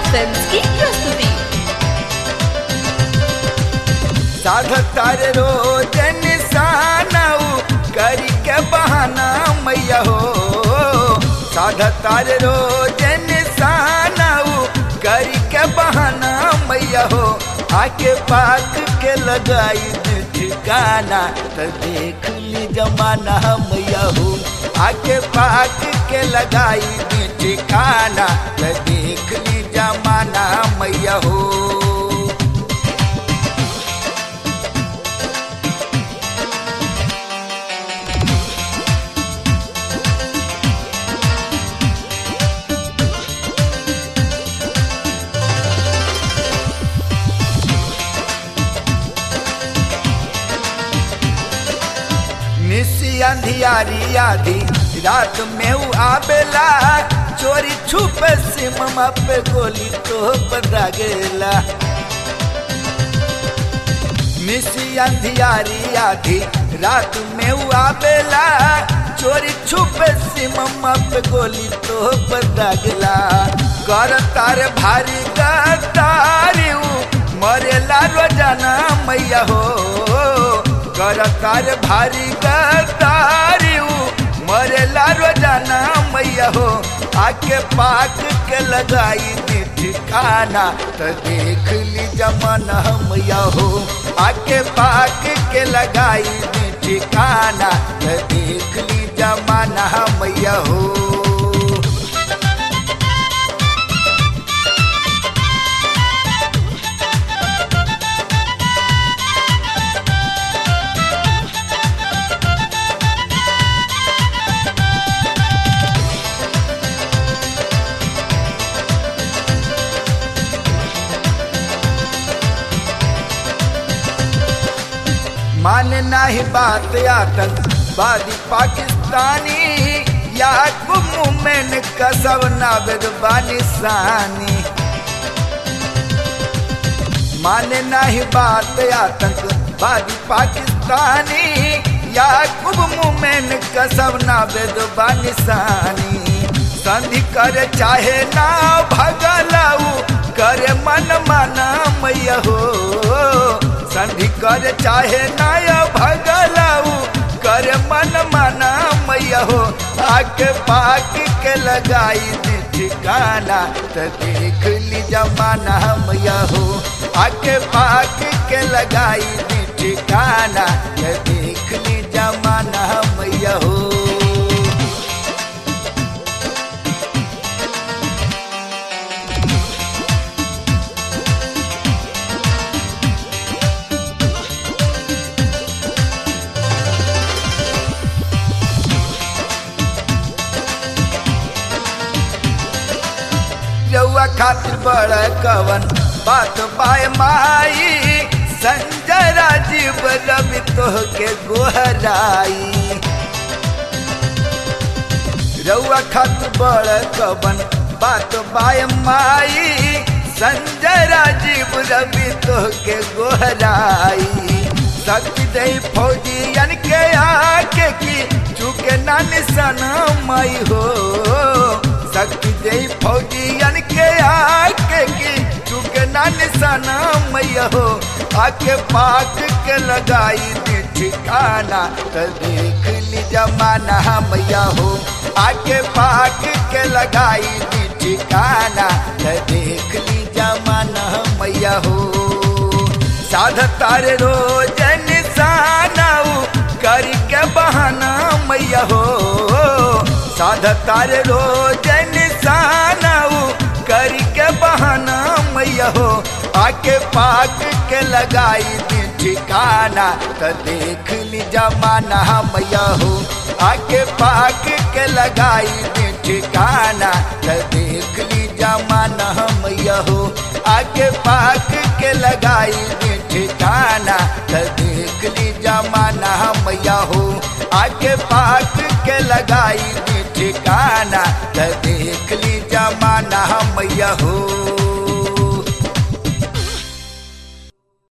films की प्रस्तुति साधतार रोज निशानाऊ करी के बहाना मैया हो साधतार रोज निशानाऊ करी के बहाना मैया हो आके पाक के लगाई दे ठिकाना तो देख ली जमाना मैया हो आके पाक के लगाई दे ठिकाना तो देख ली जमाना मैया हो निसी अंधियारी आधी रात में उ आवेला चोरी छुपे सिममा पे गोली तो बदा गेला निसी अंधियारी आधी रात में उ आवेला चोरी छुपे सिममा पे गोली तो बदा गेला कर तार भारी गतारी उ मरेला रोजाना मैया हो करतार भारी गतारी मरेला रोजाना मैया हो आके पाक के लगाई दी ठिकाना तो देख ली जमाना मैया हो आके पाक के लगाई दी ठिकाना तो देख ली जमाना मैया हो माने नाही बात आतंकवादी पाकिस्तानी या गुमुमेन कसब नावेद बानिसानी माने नाही बात आतंकवादी पाकिस्तानी या गुमुमेन कसब नावेद बानिसानी संधि कर चाहे ना भगलाऊ करे मन माना मैया हो संधि कर चाहे नाय भगलाऊ कर मन मना मैया हो आके पाक के लगाई दी ठिकाना तो देख ली जमाना मैया हो आके पाक के लगाई दी ठिकाना तो देख ली जमाना मैया हो रउआ खातिर बड़ कवन बात पाए माई संजय राजीव रवि तोह के गोहराई रउआ खातिर बड़ कवन बात पाए माई संजय राजीव रवि तोह के गोहराई शक्ति दे फौजियन के आके की चुके ना निशाना माई हो शक्ति दे फौजियन के आके की चुके ना निशाना मैया हो आके पाक के लगाई दी ठिकाना तो देख ली जमाना मैया हो आके पाक के लगाई दी ठिकाना तो देख ली जमाना मैया हो साध तारे रोज निशानाऊ करी के बहाना मैया हो साध तारे रोज निशानाऊ करी के बहाना मैया हो आके पाक के लगाई दी ठिकाना तो देख ली जमाना मैया हो आके पाक के लगाई दी ठिकाना तो देख ली जमाना मैया हो आके पाक के लगाई दी ठिकाना तो देख ली जमाना मैया हो आके पाक के लगाई दी ठिकाना तो देख ली जमाना मैया हो